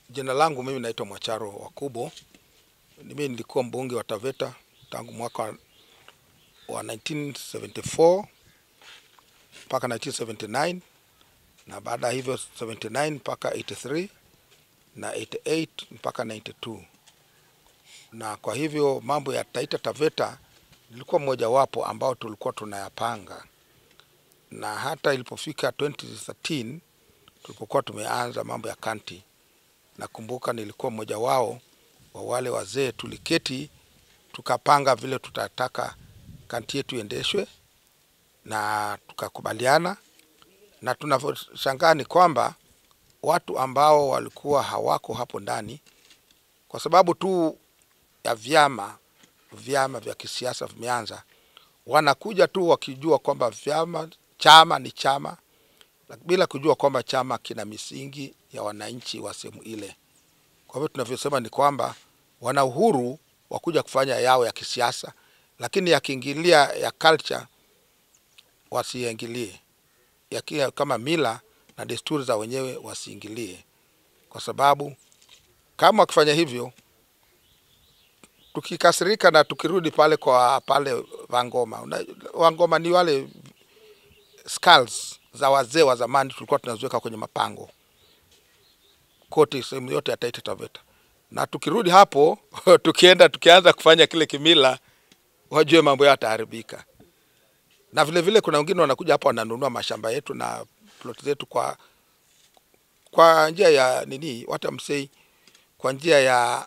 Jina langu mimi naitwa Mwacharo Wakubo. Mimi nilikuwa mbunge wa Taveta tangu mwaka wa 1974 mpaka 1979 na baada ya hivyo 79 mpaka 83 na 88 mpaka 92, na kwa hivyo mambo ya Taita Taveta nilikuwa mmojawapo ambao tulikuwa tunayapanga, na hata ilipofika 2013 tulipokuwa tumeanza mambo ya kanti nakumbuka nilikuwa mmoja wao wa wale wazee, tuliketi tukapanga vile tutataka kanti yetu iendeshwe na tukakubaliana, na tunavyoshangaa ni kwamba watu ambao walikuwa hawako hapo ndani kwa sababu tu ya vyama vyama vya kisiasa vimeanza, wanakuja tu wakijua kwamba vyama chama ni chama bila kujua kwamba chama kina misingi ya wananchi wa sehemu ile. Kwa hivyo tunavyosema ni kwamba wana uhuru wa kuja kufanya yao ya kisiasa, lakini yakiingilia ya culture wasiingilie, yakiwa kama mila na desturi za wenyewe wasiingilie, kwa sababu kama wakifanya hivyo, tukikasirika na tukirudi pale kwa pale Wangoma, una, Wangoma ni wale skulls za wazee wa zamani tulikuwa tunaziweka kwenye mapango kote sehemu yote ya Taita Taveta, na tukirudi hapo tukienda tukianza kufanya kile kimila, wajue mambo yao yataharibika. Na vile vile kuna wengine wanakuja hapa wananunua mashamba yetu na plot zetu kwa kwa njia ya nini, what I'm saying, kwa njia ya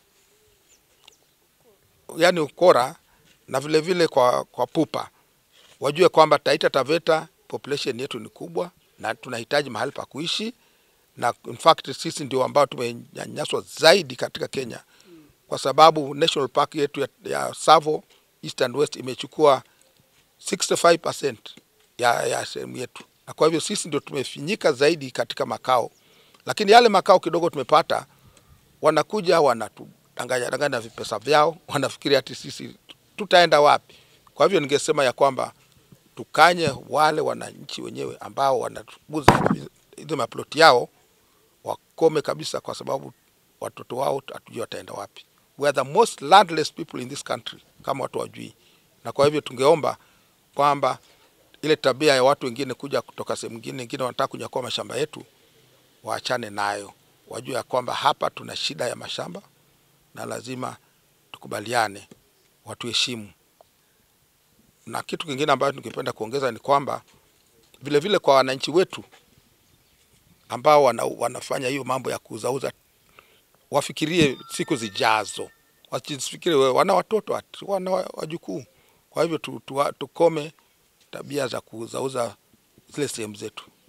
yani ukora na vile vile kwa, kwa pupa, wajue kwamba Taita Taveta population yetu ni kubwa na tunahitaji mahali pa kuishi, na in fact sisi ndio ambao tumenyanyaswa zaidi katika Kenya, kwa sababu national park yetu ya, ya Tsavo East and West imechukua 65% ya, ya sehemu yetu, na kwa hivyo sisi ndio tumefinyika zaidi katika makao, lakini yale makao kidogo tumepata, wanakuja wanatudanganya danganya vipesa vyao, wanafikiria ati sisi tutaenda wapi. Kwa hivyo ningesema ya kwamba tukanye wale wananchi wenyewe ambao wanaguza hizo maploti yao wakome kabisa, kwa sababu watoto wao hatujui wataenda wapi. We are the most landless people in this country, kama watu wajui. Na kwa hivyo tungeomba kwamba ile tabia ya watu wengine kuja kutoka sehemu nyingine wengine wanataka kunyakua mashamba yetu, waachane nayo, wajue ya kwamba hapa tuna shida ya mashamba na lazima tukubaliane, watuheshimu na kitu kingine ambacho tungependa kuongeza ni kwamba vile vile kwa wananchi wetu ambao wana, wanafanya hiyo mambo ya kuuzauza, wafikirie siku zijazo, wasifikirie wana watoto wana wajukuu. Kwa hivyo tu, tu, tukome tabia za kuuzauza zile sehemu zetu.